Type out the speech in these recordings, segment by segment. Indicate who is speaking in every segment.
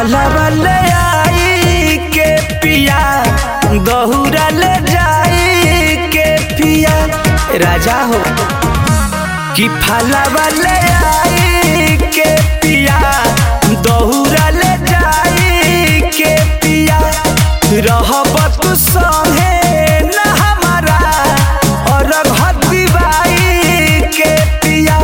Speaker 1: फलवा ले आई के पिया दहुरा ले जाई के पिया राजा हो कि फलवा ले आई के पिया दहुरा ले जाई के पिया रहब तू संगे न हमारा और भक्ति बाई के पिया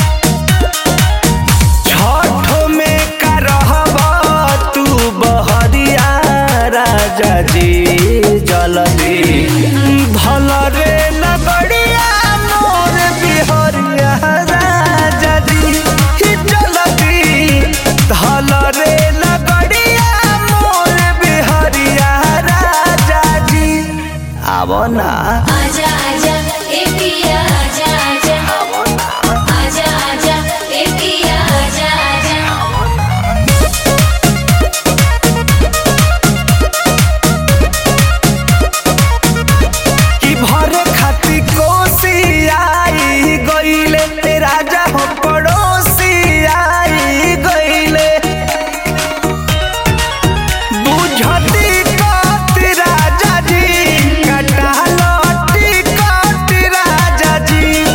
Speaker 1: छठो में का रहब तू बहरिया राजा जी जलदी भल रे लगड़िया मोर बिहरिया राजा जी जलदी धल रे लगड़िया मोर बिहरिया राजा जी आवो ना
Speaker 2: आजा आजा ए पिया आजा आजा आजा आजा ए पिया आजा आजा
Speaker 1: कि भरे खाती कोसी आई गईले ए राजा हो पड़ोसी आई गईले बुझती कति राजा जी कटालती कति राजा जी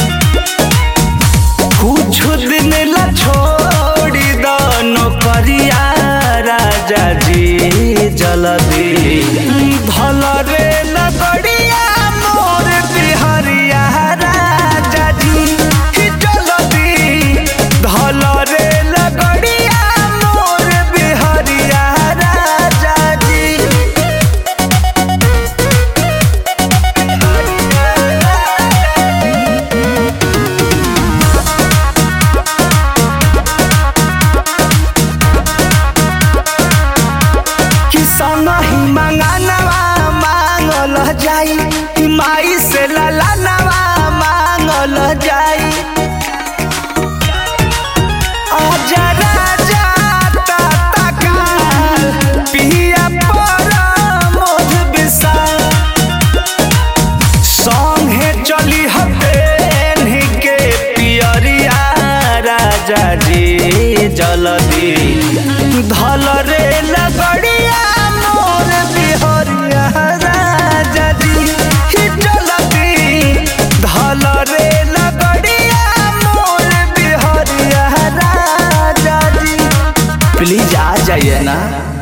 Speaker 1: कुछ दिन ला छोड़ी दो नौकरिया राजा जी जल्दी भल रे लगड़िया मोर बिहरिया राजा जी जल्दी धल रे लगड़िया मोर बिहरिया राजा जी कि संगही मंगनवा मांगल जाई कि माई से ललनवा मांगल जाई आजा राजा ताता काल पिया पर मोध विशाल संगे चली हते के पियरिया राजा जी जलदी धल रे लगड़िया मोर बिहरिया राजा जी जलदी धल रे लगड़िया मोर बिहरिया राजा जी प्लीज आ जाइए ना